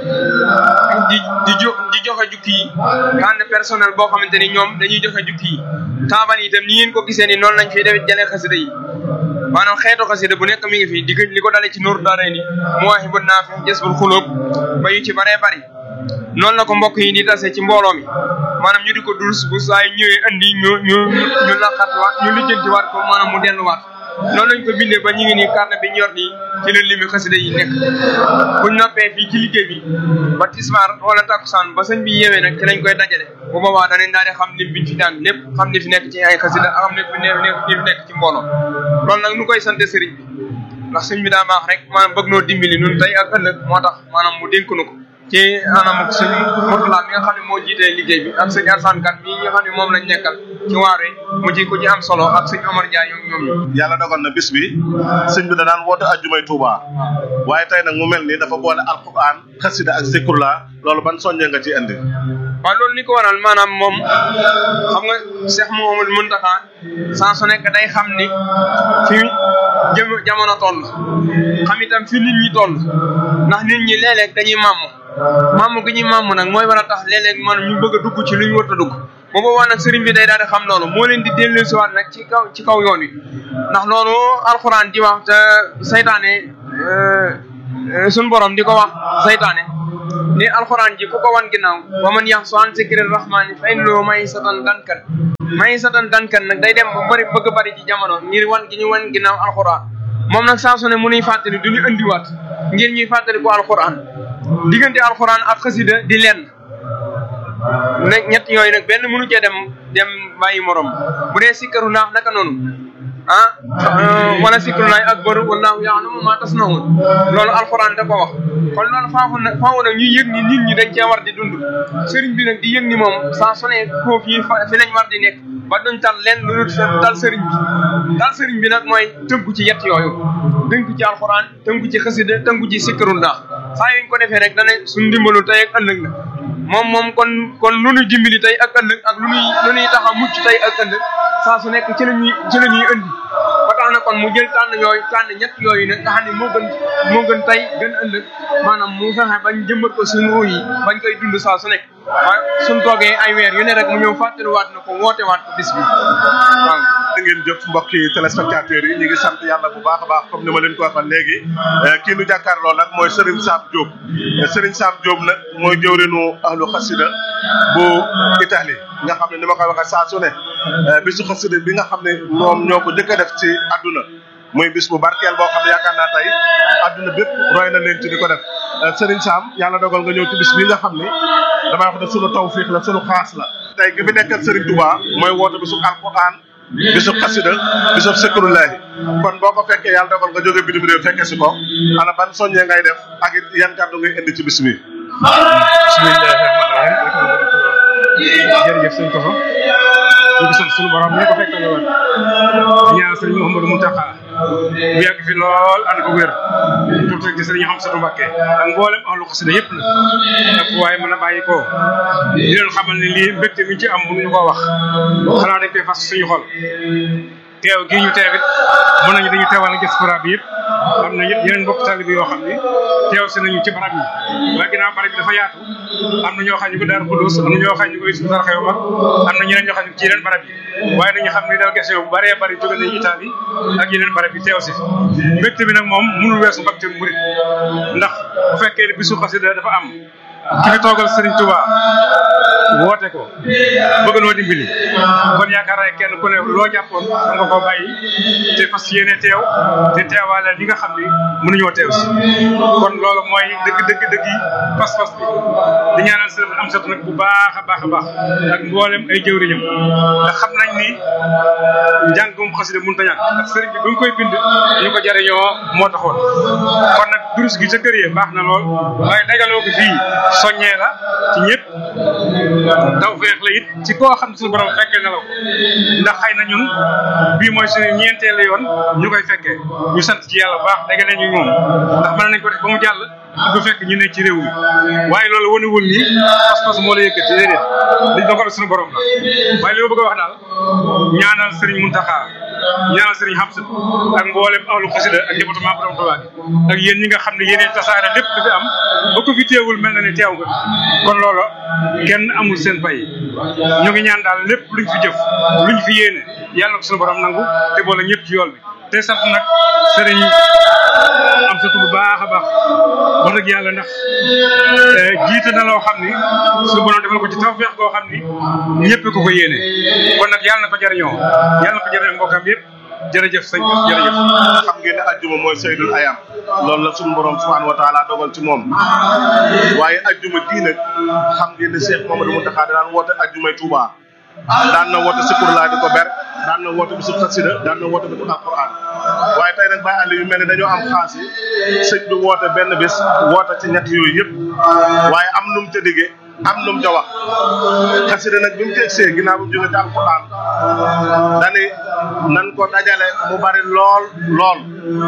di di jo di joxe jukki yi tànn personnel boo xamante ni ñoom dañuy joxe jukki yi taabal yi itam ni ngeen ko gisee ni noonu lañ fiy def jëlee xasida yi maanaam xeetu xasida bu nekk mi ngi fi digg li ko dalee ci Nuuru Daarayni Mawaahibu Naafi Jazbul Xuluub ba yu ci baree bari noonu la ko mbokk yi di tase ci mbooloo mi maanaam ñu di ko dul bu saa yu ñëwee andi ñu ñu ñu laqatwaat ñu lijjantiwaat ko maanaam mu delluwaat noonu lañ ko bindee ba ñu ngi nii carnet bi ñu yor nii ci la limi xasida yi nekk buñ noppee fii ci liggéey bi ba tisbaar wala takkusaan ba sëñ bi yeewee nag ci lañ koy dajale bu boobaa danañ daal di xam lim biñ fi daan lépp xam li fi nekk ci ay xasida ak xam ne fi nekk li fi nekk ci mbooloo loolu nag nu koy sante sëriñ bi ndax sëñ bi daa baax rek maanaam bëgg noo dimbali nun tey ak ëllëg moo tax maanaam mu dénk nu ko ci anam ak sëñ Murtala mi nga xam ne moo jiitee liggéey bi ak sëñ Arsane Kane mii nga xam ne moom lañ nekkal ci waaree mu ci ku ci am solo ak sëñ Omar Ndiaye ñoom ñoom ñu yàlla dogal na bis bi sëñ bi da daan woote ajjumay Touba waaye tey nag mu mel ni dafa boole alquran xasida ak zikrullah loolu ban soññee nga ci indi waaw loolu li ko waral maanaam moom xam nga Cheikh Mouhamadou Mountakha saa su nekk day xam ni fi jëm jamono toll xam itam fi nit ñi toll ndax nit ñi léeg-léeg dañuy màmm màmm gi ñuy màmm nag mooy war a tax léeg-léeg man ñu bëgg a dugg ci lu ñu war a dugg bu boobaa nag sëriñ bi day daal di xam loolu moo leen di dellusiwaat nag ci kaw ci kaw yoon wi ndax loolu alxuraan di wax te saytaane suñ borom di ko wax saytaane ni alxuraan ji ku ko wan ginnaaw wa man yaxsu an zikri rahmaani fa innahu maysatan dankan maysatan dankan nag day dem ba bëri bëgg bëri ci jamono ngir wan gi ñu wan ginnaaw alxuraan moom nag saa su ne mu nuy fàttali du ñu indiwaat ngir ñuy fàttali ko alxuraan diggante alxuraan ak xasida di lenn ne ñett yooyu nag benn mënu cee dem dem bàyyi morom bu dee sikkaru naax naka noonu ah wala sikkaru naay ak baru wallaahu ya'lamu ma tasna'un loolu alxuraan da ko wax kon loolu faafu na faafu nag ñuy yëg ni nit ñi dañ cee war di dund sëriñ bi nag di yëg ni moom saa su ne foofu yi fi lañ war di nekk ba duñ tal leen lu dul tal sëriñ bi tal sëriñ bi nag mooy tënku ci yett yooyu tënku ci alxuraan tënku ci xasida tënku ci sikkaru naax saa yuñ ko defee rek dana suñ ndimbalu tey ak ëllëg la moom moom kon kon lu ñuy dimbali tey ak ëllëg ak lu ñuy lu ñuy tax a mucc tey ak ëllëg saa su nekk ci la ñuy ci la ñuy indi ba tax na kon mu jël tànn yooyu tànn ñett yooyu nag nga xam ne moo gën moo gën tey gën ëllëg maanaam mu fexe bañ jëmbat ko suñu ruu yi bañ koy dund saa su nekk waaye suñ toogee ay weer yu ne rek mu ñëw fàttaliwaat na ko woote waat ko bis bi waaw da ngeen jëf mbokki téléspectateurs yi ñu ngi sant yàlla bu baax a baax comme ni ma leen ko waxoon léegi kii nu jàkkaarloo nag mooy Serigne Sam Diop Serigne Sam Diop nag mooy jëwrinu ahlu xasida bu Italie nga xam ne ni ma koy waxee saa su ne bisu xasida bi nga xam ne moom ñoo ko jëkk a def ci àdduna muy bis bu barkeel boo xam ne yaakaar naa tey àdduna bépp roy na leen ci di ko def Serigne Sam yàlla dogal nga ñëw ci bis bi nga xam ne damay wax ne sunu tawfiix la sunu xaas la tey ki fi nekkal Serigne Touba mooy woote bisu alquran bisub xasida bisub sëkkurullaahi kon boo ko fekkee yàlla dogal nga jóge bitim réew fekke si ko ana ban soññee ngay def ak it yan kàddu ngay indi ci bis bi bismillahi rahmaani rahim jërëjëf sëñ Koso ñu ngi sant suñu borom ñu ko fekkale woon di ñaan sëriñ Mouhamadou Mountakha bu yàgg fi lool ànd ko wér pour teg ci sëriñ Hamsatu Mbakke ak mboolem ahlu xasida yëpp na ak waaye mën a bàyyi ko di leen xamal ne lii mbégte mi ci am mënuñu koo wax xanaa dañ koy fas suñu xol teew gii ñu teewit mën nañu dañu teewal na diaspora bi yëpp am na yëpp yeneen mbokk taalibe yoo xam ne teew si nañu ci barab yi waaye ginnaaw barab bi dafa yaatu am na ñoo xam ñu ko daar Xudus am na ñoo xam ñu ko Hizbut Tarqiyyah mag am na ñeneen ñoo xam ne ci yeneen barab yi waaye nañu xam ne délégation bu bëree bëri jóge nañu Italie ak yeneen barab yi teew si mbégte bi nag moom mënul weesu mbégte murit ndax bu fekkee ne bisu xasida dafa am ki fi toogal Serigne Touba woote ko bëgg noo dimbali kon yaakaar naa kenn ku ne loo jàppoon da nga koo bàyyi te fas yéene teew te teewaale li nga xam ni mënuñoo teew si kon loolu mooy dëgg dëgg dëgg yi pas-pas bi di ñaanal sëriñ am sat nag bu baax a baax a baax ak mboolem ay jëwriñam ndax xam nañ ni njàngum xasida mënut a ñàkk ndax sëriñ bi bu ñu koy bind ñu ko jariñoo moo taxoon kon nag durus gi ca kër yi baax na lool waaye dajaloo ko fii soññee la ci ñëpp taw feex la it ci koo xam ne suñu borom fekkee na la ko ndax xëy na ñun bii mooy suñu ñeenteelu yoon ñu koy fekkee ñu sant ci yàlla bu baax dégg nañu moom ndax mën nañ ko def ba mu jàll du fekk ñu ne ci réew mi waaye loolu wanewul ni pas-pas moo la yëkkati déedéet dañ dogal suñu borom la waaye li ma bëgg a wax daal ñaanal Serigne Mountakha ñaanal Serigne Hamsat ak mboolem ahlu xasida ak département borom Tuubaa bi ak yéen ñi nga xam ne yéenee tasaare lépp lu fi am ba ko fi teewul mel na ne teew nga kon loolu kenn amul seen fay ñu ngi ñaan daal lépp luñ fi jëf luñ fi yéene yàlla na ko suñu borom nangu te boole ñëpp ci yool bi te sant nag sëriñ am satu bu baax a baax wax dëgg yàlla ndax jiite na loo xam ni suñu borom defal ko ci tawfeex goo xam ni ñëpp ko ko yéene kon nag yàlla na ko jariñoo yàlla na ko jariñoo mbokkam yëpp jërëjëf sëñ bi jërëjëf xam ngeen ne ajjuma mooy saydul ayam loolu la suñu borom subhanahu wa taala dogal ci moom waaye ajjuma dii nag xam ngeen ne Cheikh Mamadou Mountakha daan woote ajjumay Touba daan na woote sikur laa di ko ber daan na woote bisu xasida daan na woote bisu alquran waaye tey nag bàyyi àll yu mel ni dañoo am xaas yi sëñ bi woote benn bis woote ci ñett yooyu yëpp waaye am nu mu ca diggee am nu mu ca wax xasida nag bi mu teg see ginnaaw bi mu jógee ci alquran dani nan ko dajale mu bari lool lool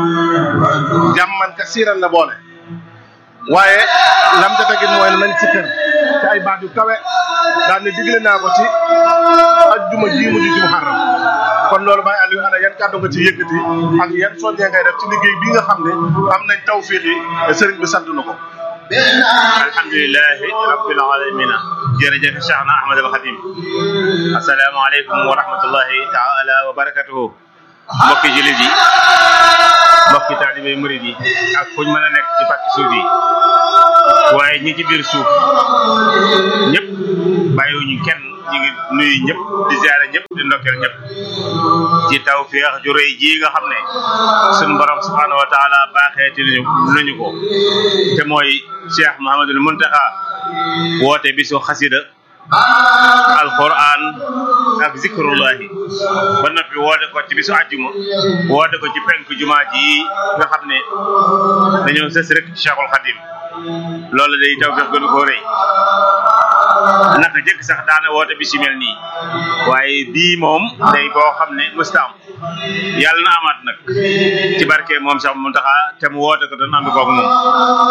jàmman ka siiran la boole waaye lam ca tegit mooy nañ si kër ci ay baat yu kawe daal ni digle naa ko ci ajjuma ji mujj ci muharram kon loolu Baye Aliou ana yan kàddu nga ci yëkkati ak yan soññee ngay def ci liggéey bi nga xam ne am nañ tawfiix yi sëriñ bi sant na ko alhamdulilahi rabbil alamina jërëjëf Cheikhna Ahmad al Khadim asalaamaaleykum wa rahmatullahi taala wa barakatuhu mbokki jullit yi mbokki taalibe murid yi ak fuñ mën a nekk ci pàcc suuf yi waaye ñi ci biir suuf ñëpp bàyyiwuñu kenn ñu ngi nuyu ñëpp di ziare ñëpp di ndokkeel ñëpp ci tawfeex ju rëy ji nga xam ne suñu borom subhanahu wa taala baaxeeti nañu nañu ko te mooy Cheikh Mouhamadul Muntaxa woote bisu xasida alquran ak zikrullahi ba noppi woote ko ci bisu àjjuma woote ko ci penku jumaa ji nga xam ne dañoo sës rek ci Cheikhul Khadim loolu day tawfeex gënu koo rëy naka jëkk sax daana woote bi si mel nii waaye bii moom day boo xam ne mustaam yàlla na amaat nag ci barke moom sax mu taxa te mu woote ko doon ànd koog moom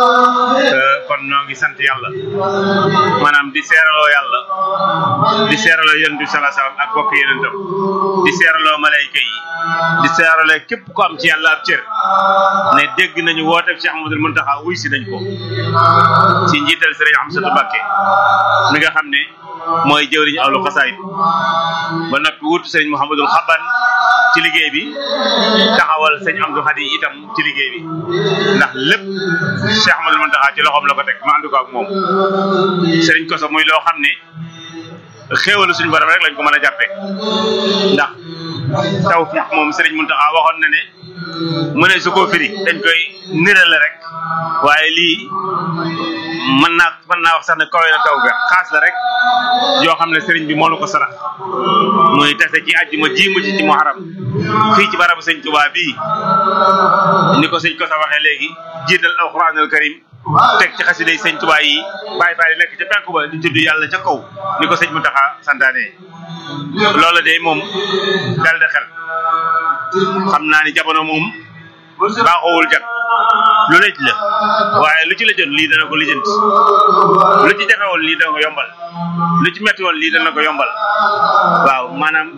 kon ñoo ngi sant yàlla maanaam di seeraloo yàlla di seeraloo yonent bi salaa salaam ak bokk yenentam di seeraloo malayka yi di seeraloo képp ko am ci yàlla ab cër ne dégg nañu woote Cheikh Ahmadul Muntaxa wuy si nañ ko ci njiital sëriñ Amsatu Mbàkke mi nga xam ne mooy jëwriñu awlu xasaayid ba noppi wutu sëriñ Mouhamadul Xaban ci liggéey bi taxawal sëñ Amdu Xadi itam ci liggéey bi ndax lépp Cheikh Ahmadul Muntaxa ci loxoom la ko teg ma ànd ko ak moom sëriñ Koso muy loo xam ne xéewalu suñu borom rek lañ ko mën a jàppee ndax taw fiix moom sëriñ Muntaxa waxoon na ne mu ne su ko firi dañ koy nirale rek waaye lii mën naa mën naa wax sax ne kawe na taw ga xaas la rek yoo xam ne sëriñ bi moo la ko sarax muy tase ci àjjuma ji mu ci ci muharam fii ci barabu sëñ Tuubaa bii ni ko sëñ ko sa waxee léegi jiital alquranul karim teg ci xasiday sëñ Tuubaa yi bàyyi faay nekk ca penku ba di tudd yàlla ca kaw ni ko sëñ Muntaxa santaane loola de moom dal de xel xam naa ni jamono moom baaxoowul jag lu lëj la waaye lu ci la jot lii dana ko lijjanti lu ci jafe woon lii dana ko yombal lu ci metti woon lii dana ko yombal waaw maanaam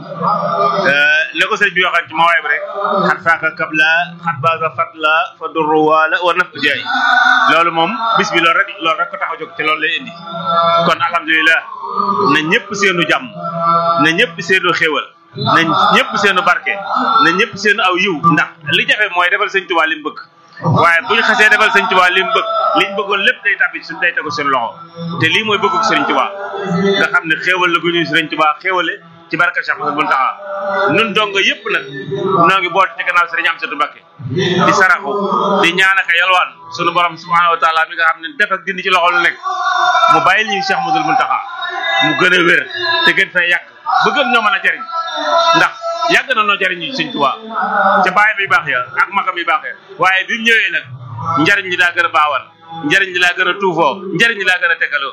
ne ko sëñ bi waxoon ci mawaay bi rek xat faaka kabla xat baaga fatla fa durru waala war naf jaay loolu moom bis bi loolu rek loolu rek ko tax a jóg te loolu lay indi kon alhamdulilah na ñëpp seenu jàmm na ñëpp seenu xéewal na ñëpp seenu barke na ñëpp seenu aw yiw ndax li jafe mooy defal sëñ Tuubaa li mu bëgg waaye bu ñu xasee defal sëñ Tuubaa li mu bëgg liñ bëggoon lépp day tàbbi suñ day tegu seen loxo te lii mooy bëggug sëriñ Tuubaa nga xam ne xéewal la gu ñuy sëriñ Tuubaa xéewale ci barka Cheikh Mouhamadou Mountakha nun dongo yëpp nag noo ngi boot ci gannaaw sëriñ Amsatu Mbakke di saraxu di ñaanaka yalwaan sunu borom subhanahu wa taala mi nga xam ne def ak dindi ci loxo lu nekk mu bàyyil ñu Cheikh Mouhamadou Mountakha mu gën a wér te gën fay yàq ba gën ñoo mën a jariñ ndax yàgg na noo jariñ ñu sëñ Tuubaa ca baay bi baax ya ak makam yi baax ya waaye bi mu ñëwee nag njariñ li daa gën a baawal njariñ li daa gën a tuufoo njariñ li daa gën a tegaloo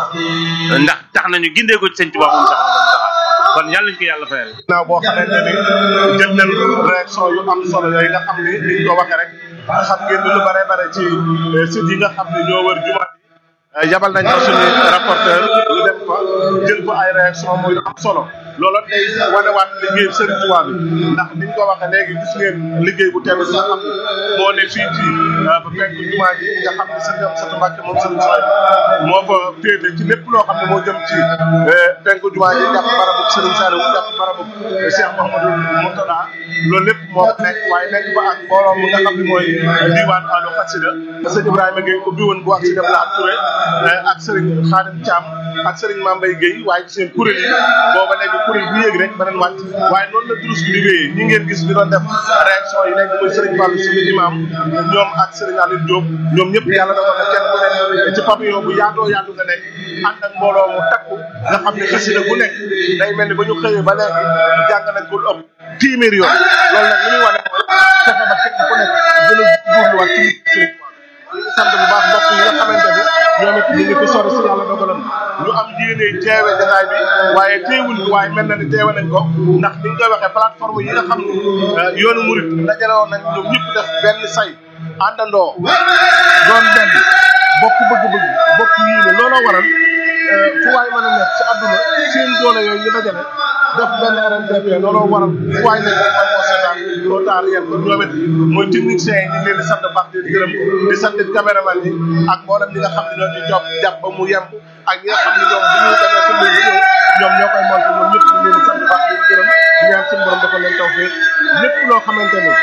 ndax tax nañu gindee ko ci sëñ Tuubaa moom sax kon yàlla nañu ko yàlla fayal. naaw boo xamante ni jël nañ réaction yu am solo yooyu nga xam ni ni ñu ko waxee rek xam ngeen ni lu bare bare ci site yi nga xam ne ñoo wër jumaa yi yabal nañ ko suñu rapporteur ñu dem fa jël fa ay réaction muy am solo loolu day wanewaat liggéey Serigne Touba bi ndax ni ñu ko waxee léegi gis ngeen liggéey bu teel bi nga xam ne moo ne fii ci ba fekk jumaa ji nga xam ne Serigne Amsatou Mbacké moom Serigne Soy moo fa féete ci lépp loo xam ne moo jëm ci penku jumaa ji jàpp barabu Serigne Saliou jàpp barabu Cheikh Mouhamadou Mourtada loolu lépp moo fa nekk waaye nekk fa ak mbooloo mu nga xam ne mooy diwaan Allo Xasida sëñ Ibrahima Gueye ubbi woon bu ak si dem laa Touré ak Serigne Khadim Thiam ak Serigne Mambay Gueye waaye gis ngeen kuréel yi booba léegi kuréel bu yéeg rek beneen wàcc waaye noonu la durus bi di wéyee ñi ngeen gis ñu doon def réaction yi nekk muy Serigne Fall suñu imam ñoom ak Serigne Aline Diop ñoom ñëpp yàlla dafa def kenn ku nekk ci pavillon bu yaatoo yaatu nga nekk ànd ak mbooloo mu takku nga xam ne xasida bu nekk day mel ni ba ñu xëyee ba léegi jàng nañ ko lu ëpp téeméer yoon loolu nag li muy wane mooy fexe ba kenn ku nekk gën a góorluwaat ci Serigne sant bu baax mbokk yi nga xamante ni ñoom it ñu ngi ko sori si yàlla dogaloon ñu am yéene teewe jataay bi waaye teewuñ ko waaye mel na ni teewe nañ ko ndax ni ñu koy waxee plateforme yi nga xam ne yoonu murit dajale woon nañ ñoom ñëpp def benn say àndandoo doon benn bokk bëgg-bëgg bokk yéene looloo waral fu waay mën a nekk ci àdduna seen doole yooyu ñu dajale def benn RNDP looloo waral fu waay nekk rek man moo seetaan loo taar yéen kon ñoom it mooy techniciens yi ñu ngi leen di sant baax di gërëm di sant caméraman yi ak mboolem ñi nga xam ne ñoo ci job jàpp ba mu yemb ak ñi nga xam ne ñoom bu ñu demee ci mbir ñëw ñoom ñoo koy monté ñoom ñëpp ñu ngi leen di sant baax di gërëm di ñaan suñu borom dafa leen taw fee lépp loo xamante ni ñaan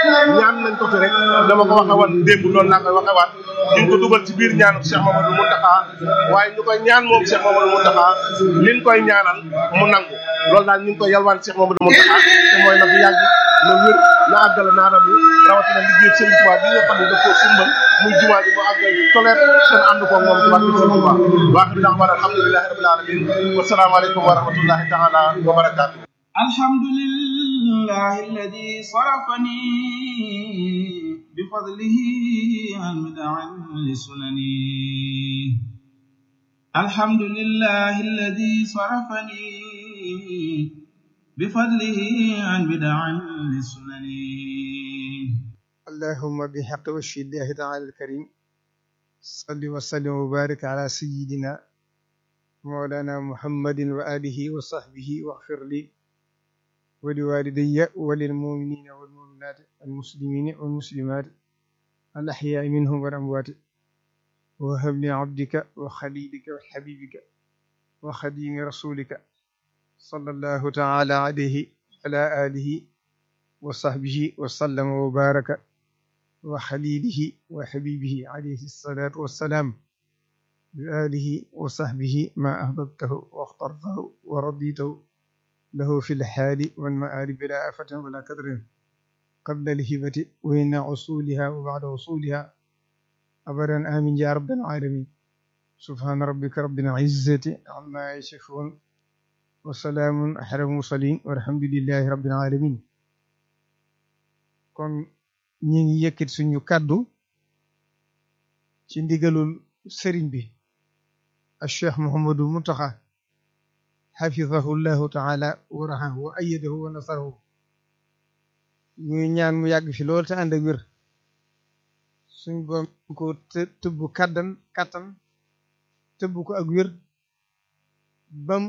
ñaan nañ ko fi rek dama ko waxe woon démb loolu laa koy waxe waat ñu ko dugal ci biir ñaanu Cheikh Mamadou Mountakha waaye ñu koy ñaan moom Cheikh Mamadou Mountakha liñ koy ñaanal mu nangu loolu daal ñu ngi koy yalwaan Cheikh Mamadou Mountakha te mooy na fi yàgg na wér na àggale naanam yi rawatina liggéey Serigne Touba bi nga xam ne daf koo sumbal muy jumaa ji mu àggal toleet seen ànd ko moom ci barke Serigne Touba waaxiru da'waana alhamdulillahi rabbil alamin wa salaamu aleykum wa rahmatullahi taala wa barakatuh الحمد لله الذي صرفني بفضله عن بدع لسنني الحمد لله الذي صرفني بفضله عن بدع لسنني اللهم بحق وجه الله تعالى الكريم صل وسلم وبارك على سيدنا مولانا محمد وآله وصحبه واغفر لي ولوالدي وللمؤمنين والمؤمنات المسلمين والمسلمات الأحياء منهم والأموات وهب لي عبدك وخليلك وحبيبك وخديم رسولك صلى الله تعالى عليه وعلى آله وصحبه وسلم وبارك وخليله وحبيبه عليه الصلاة والسلام بآله وصحبه ما أحببته واخترته ورضيته له في الحال والمآل بلا آفة ولا كدر قبل الهبة وإن عصولها وبعد وصولها أبدا آمين يا رب العالمين سبحان ربك رب العزة عما يصفون وسلام على المرسلين والحمد لله رب العالمين kon ñi ngi yëkkati suñu kàddu ci ndigalul sëriñ bi al cheikh Mouhamadou Mountakha xafidahu llahu taala wa raxahu wa ayadahu wa nasarahu ñuy ñaan mu yàgg fi lool te ànd ak wér suñ boom ko tëbb kàddan kàttan tëbb ko ak wér bam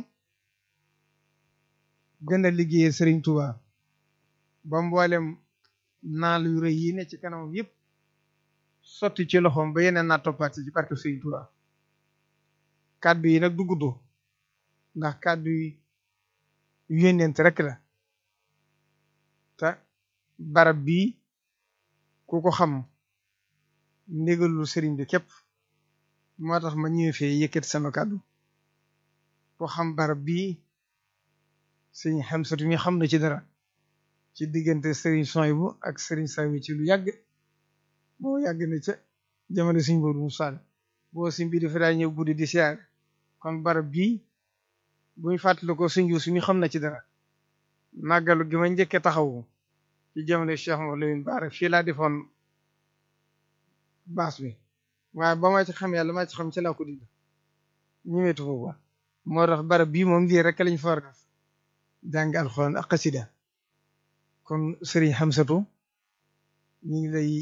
gën a liggéeyee sëriñ Tuuba ba mboolem naal yu rëy yi ne ci kanamam yëpp sotti ci loxoom ba yeneen naa toppaat ci barke sëriñ Tuuba kàddu yi nag du gudd ndax kàddu yi yónneent rek la te barab bii ku ko xam ndigalul sëriñ bi képp moo tax ma ñëwee fee yëkkati sama kàddu ko xam barab bii sëriñ Xamsatu mi xam na ci dara ci diggante sëriñ Soyibu ak sëriñ Sawi ci lu yàgg moo yàgg na ca jamono sëriñ Moodu Musaa boo si mbir dafa daa ñëw guddi di siyaar kon barab bii buñ fàttali ko sëñ Yuusu mi xam na ci dara màggalu gi ma njëkke taxawu ci jamono Cheikh Mouhamadou Lamine Bara fii laa defoon baas bi waaye ba ma ci xam yàlla ma ci xam ci laa ko dindi ñëwetu foofu wa moo tax barab bii moom lii rek lañ fa war a def jàng alxuraan ak xasida kon sëriñ Xamsatu ñu ngi lay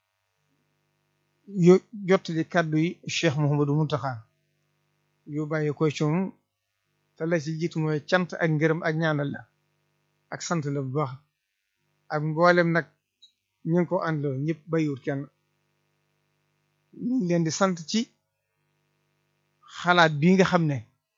yo jottali kàddu yi Cheikh Mouhamadou Mountakha yu bàyyi ko ci moom te la ci jiitu mooy cant ak ngërëm ak ñaanal la ak sant la bu baax ak mboolem nag ñu ngi ko àndaloo ñëpp bàyyiwut kenn ñu ngi leen di sant ci xalaat bii nga xam ne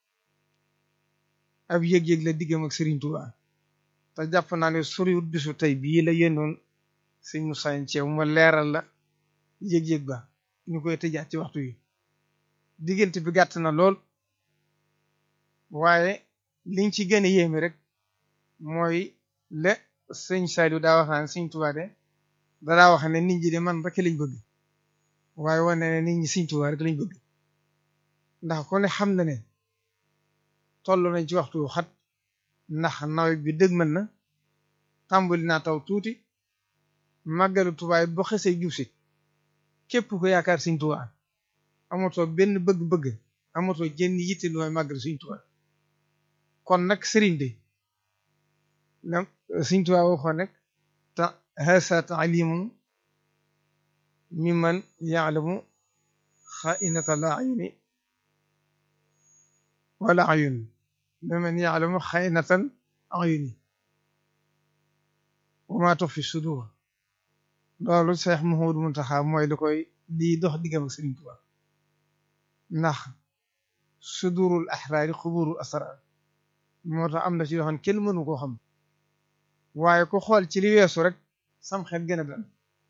ab yëg-yëg la diggam ak Serigne Touba te jàpp naa ne soriwut bisu tey bii la yéenoon sëñ Moussa Thiaw ma leeral la yëg-yëg ba ñu koy tëjaat ci waxtu yi diggante bi gàtt na lool waaye liñ ci gën a yéeme rek mooy le sëñ Saliou daa wax naan sëñ Touba de daa wax ne nit ñi de man rek lañ bëgg waaye wane ne nit ñi sëñ Touba rek lañ bëgg ndax ku ne xam na ne toll nañ ci waxtu xat ndax nawet bi dëgmal na tàmbali naa taw tuuti màggalu Tuubaa boo xesee jub si képp ko yaakaar Sëñ Tuubaa amatoo benn bëgg-bëgg amatoo jenn yitte lu may màggal Sëñ Tuubaa kon nag sëriñ bi na Sëñ Tuubaa waxoon rek ta hasa taalimu mimman yaalamu xainata la ayuni wala ayun mimman yaalamu xainatal ayuni wa ma tuxfi sudur loolu Seex Muhammadu Muntaxa mooy li koy lii dox diggam ak Sëriñ Tuubaa ndax sudurul axraari xuburul asrar moo tax am na ci yoo xam ne kenn mënu koo xam waaye ku xool ci li weesu rek sam xel gën a dal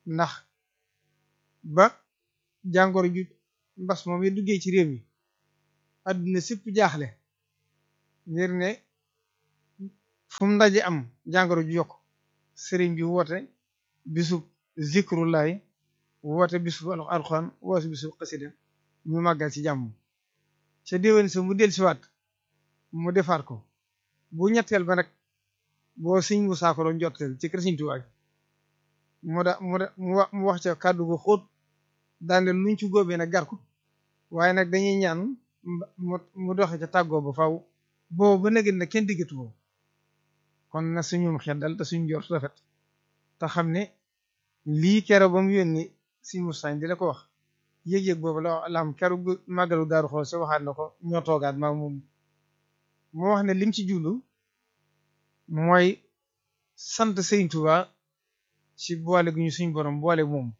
ndax ba jàngoro ju mbas moom yi duggee ci réew mi adduna sépp jaaxle ngir ne fu mu ndaje am jàngoro ju yokk sëriñ bi woote bisub zikrullahi woote bisub alxuraan woote bisub xasida ñu màggal ci jàmm ca déwén sa mu del siwaat mu defaat ko bu ñetteel ba nag boo siñ mu saako doon jotteel ci kër Sëriñ Tuubaa mu da mu da mu wax ca kàddu gu xóot daande luñ ci góobee nag gar ko waaye nag dañuy ñaan mu mu doxe ca tàggoo ba faw boobu ba nëgën na kenn diggatu boobu kon na suñum xel dal te suñ jort rafet te xam ne lii kero ba mu yónni si mustañ di la ko wax yëg-yëg boobu la la am keru màggalu daaru xool sa waxaat na ko ñoo toogaat maa moom moo wax ne lim ci jublu mooy sant Sëriñ Tuubaa ci boole gu ñu suñ borom boole moom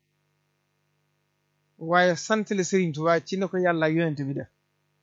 waaye sant la Sëriñ Tuubaa ci na ko yàlla ak yonent bi def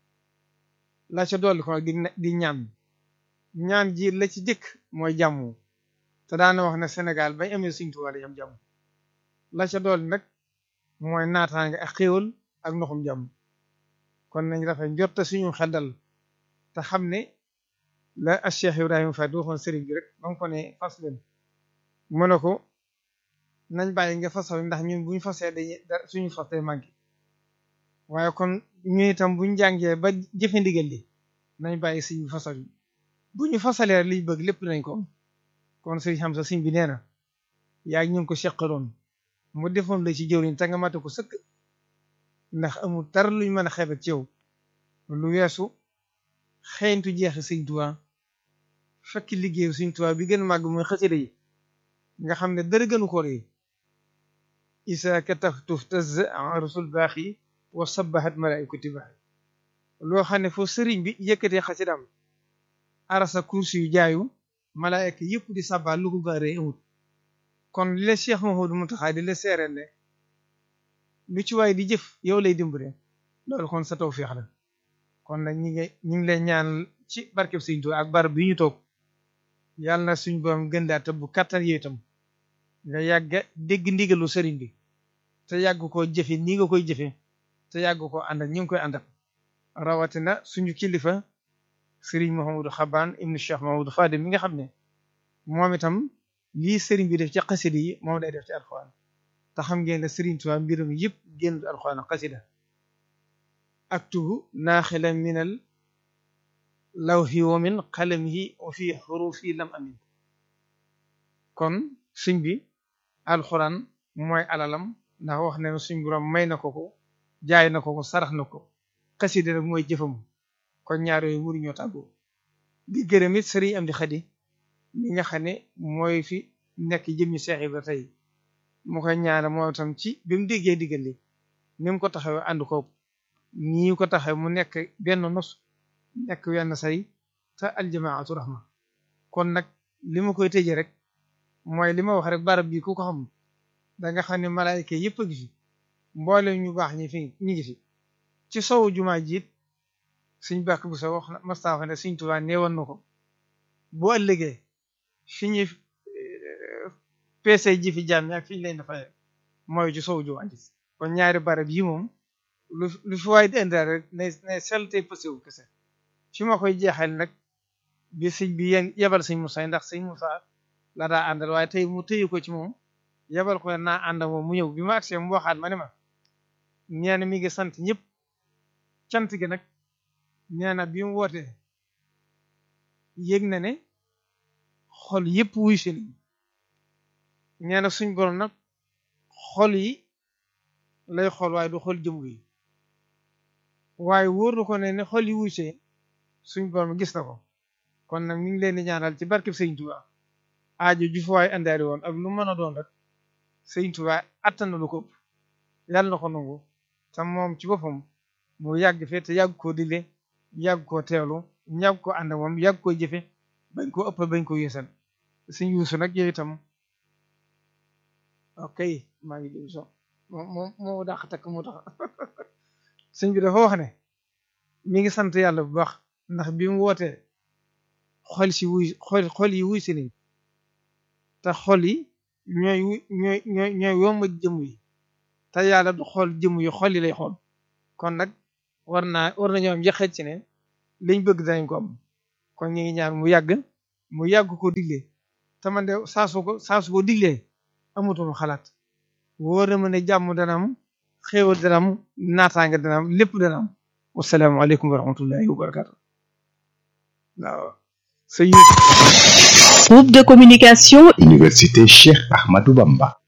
la ca dolli ko di di ñaan ñaan ji la ci jëkk mooy jàmm te daana wax ne Sénégal bañ amee Sëriñ Tuubaa dañ am jàmm la ca dolli nag mooy naataange ak xéewal ak ndoxum jàmm kon nañ rafet njorte suñu xeddal te xam ne la a Cheikh Ibrahima Fall di waxoon sëriñ bi rek ba nga ko ne fas leen mu ne ko nañ bàyyi nga fasal ndax ñun buñ fasee dañuy suñu fas day manqué waaye kon ñu itam buñ jàngee ba jëfe ndigal li nañ bàyyi suñu fasal yi bu ñu fasalee liñ bëgg lépp nañ ko kon sëriñ xam sa siñ bi nee na yaa ngi ñu ngi ko seqaloon mu defoon la ci jëwriñ te nga mate ko sëkk ndax amul dara luñ mën a xeebet ci yow lu weesu xeeñtu jeexi Sëriñ Tuubaa fekk liggéeyu Sëriñ Tuubaa bi gën a màgg mooy xasida yi nga xam ne dara gënu ko rëy isa kataftu taz rasul baaxi wa sabahat malaikati baaxi loo xam ne foofu sëriñ bi yëkkatee xasidaam arasa kursi yu jaayu malaayka yëpp di sabal lu ko gaa rëy amut kon li la Cheikh Mouhamadou Mountakha di la seereel ne lu ci waay di jëf yow lay dimbale loolu kon sa tawfeex la kon nag ñi ngi ñu ngi lay ñaan ci barkeb Sëriñ Tuubaa ak barab bi ñu toog yàlla na suñ borom gën daa tëbb kattan yooyu itam nga yàgga dégg ndigalu sëriñ bi te yàgg koo jëfe ni nga koy jëfe te yàgg koo ànd ak ñu ngi koy àndal rawatina suñu kilifa sëriñ Mouhamadou Xabaan ibnu Cheikh Mouhamadou Fadil mi nga xam ne moom itam lii sëriñ bi def ci xasida yi moom day def ci alxuraan te xam ngeen ne sëriñ Tuubaa mbirum yëpp génn alxuraan ak xasida aktubu naaxilan minal lawhi wa min qalamihi wa fi xurufi lam amin kon suñ bi alxuraan mooy alalam ndax wax ne suñ borom may na ko ko jaay na ko ko sarax na ko xasida nag mooy jëfam kon ñaar yooyu muri ñoo tàggoo di gërëm it sëriñ am di xadi mi nga xam ne mooy fi nekk jëmmi Seex Ibra tey mu koy ñaana moo tam ci bi mu déggee diggal li ni mu ko taxawee ànd ko nii ko taxawee mu nekk benn nos nekk wenn say te aljamaatu rahma kon nag li ma koy tëjee rek mooy li ma wax rek barab bi ku ko xam da nga xam ne malaayika yëpp a ngi fi mboole ñu baax ñi fi ñi ngi fi ci sowu jumaa jiit suñ bàkk bu sa wax mastaafa ne suñ Tuubaa neewoon na ko boo ëllëgee fi ñu peese ji fi jaam ak fi ñu leen dafay mooy ci sowu jumaa ji kon ñaari barab yi moom lu lu fi waay di indaal rek ne ne selte pësewu kese fi ma koy jeexal nag bi sëñ bi yéen yebal sëñ Moussa ndax sëñ Moussa la daa àndal waaye tey mu tëyu ko ci moom yebal ko naa ànd moom mu ñëw bi ma agsee mu waxaat ma ne ma nee na mi ngi sant ñëpp cant gi nag nee na bi mu wootee yëg na ne xol yëpp wuy si nañ nee na suñ borom nag xol yi lay xol waaye du xol jëm yi waaye wóor na ko ne ne xol yi wuy see suñ borom gis na ko kon nag mi ngi leen di ñaanal ci barkeb Sëriñ Tuubaa aajo ju fa waay andaari woon ak lu mën a doon rek Sëriñ Tuubaa attan na lu ko ëpp yàlla na ko nangu te moom ci boppam mu yàgg fee te yàgg koo dile yàgg koo teewlu yàgg koo ànd moom yàgg koo jëfe bañ koo ëpp bañ koo yéesal suñ yuusu nag yow itam ok maa ngi jëm so moom moo dàq takk moo tax sëñ bi dafa wax ne mi ngi sant yàlla bu baax ndax bi mu wootee xol si wuy xol xol yi wuy si nañ te xol yi ñooy ñooy ñooy ñooy wommat jëmm yi te yàlla du xool jëmm yi xol yi lay xool kon nag war naa war nañoo am yaqet ci ne liñ bëgg danañ ko am kon ñu ngi ñaan mu yàgg mu yàgg ko digle te man de saa su ko saa su ko diglee amatuma xalaat wóor na ma ne jàmm dana am xéewal dana am naataange dana am lépp dana am wasalaamaaleykum wa rahmatullahi wa barakatu waaw Groupe de communication Université Cheikh Ahmadou Bamba